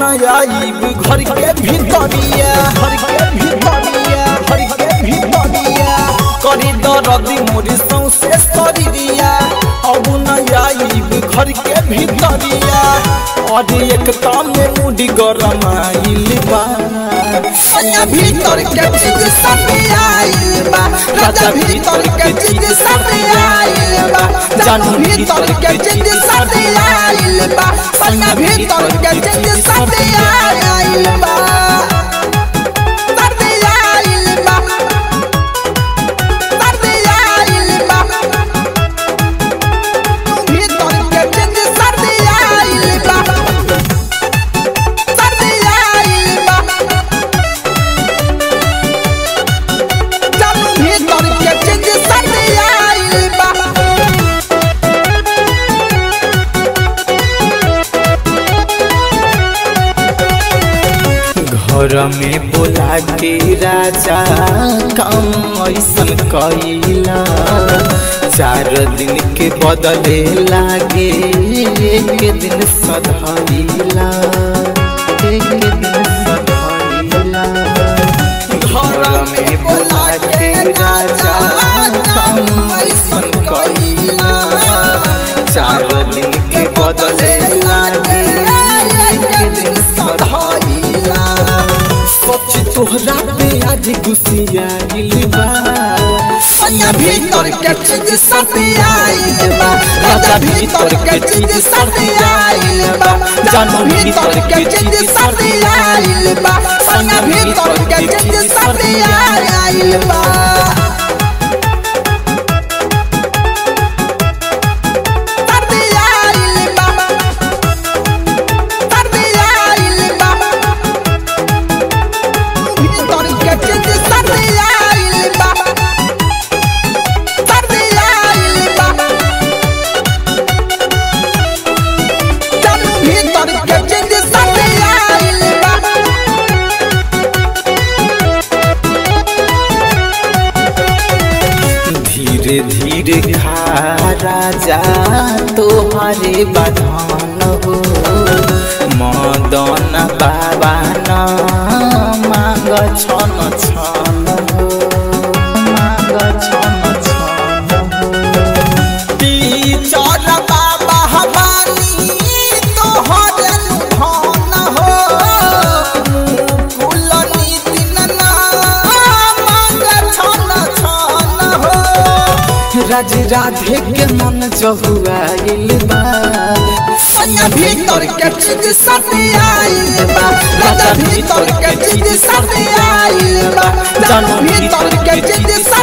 न आईब घर के भीतरिया घर के भीतरिया घर के भीतरिया करी दरदी मोरी सौसे शरीरिया अब न आईब घर के भीतरिया और एक ताम में मुड़ी गरम आइल बा सैया भीतर के चीज सब आइल बा राजा भीतर के चीज सब आइल बा जानू भीतर के चीज सब आइल बा सैया भीतर के चीज सब आइल बा सब आइल बा सब आइल बा भीतर के चीज सब आइल बा सब आइल बा जानू भीतर के चीज सब आइल बा घर में बोला के राजा काम ऐसन कैला चार दिन के बदले लागे एक दिन सधैला एक दिन सधैला घर में बोला के राजा काम ऐसन कैला चार दिन के बदले लागे एक दिन सधैला सच तोहरा पे आज गुस्सिया बा सैया भीतर के चीज सब आइल बा राजा भीतर के चीज सब आइल बा जानू भीतर के चीज सब आइल बा सैया भीतर के चीज सब आइल बा सब आइल बा सब आइल बा भीतर के चीज सब आइल बा सब आइल बा जानू भीतर के चीज सब आइल बा धीरे धीरे खा राजा तोहरे बधान हो मदन बाबा न मांग छन छन हो मांग छन छन हो टीचर बाबा हमानी तोहरे धन हो मुकुल नितिन ना मांग छन छन हो राज राधे के मन जहुआइल बा सैया भीतर के चीज सब आइल बा राजा भीतर के चीज सब आइल बा जानू भीतर के चीज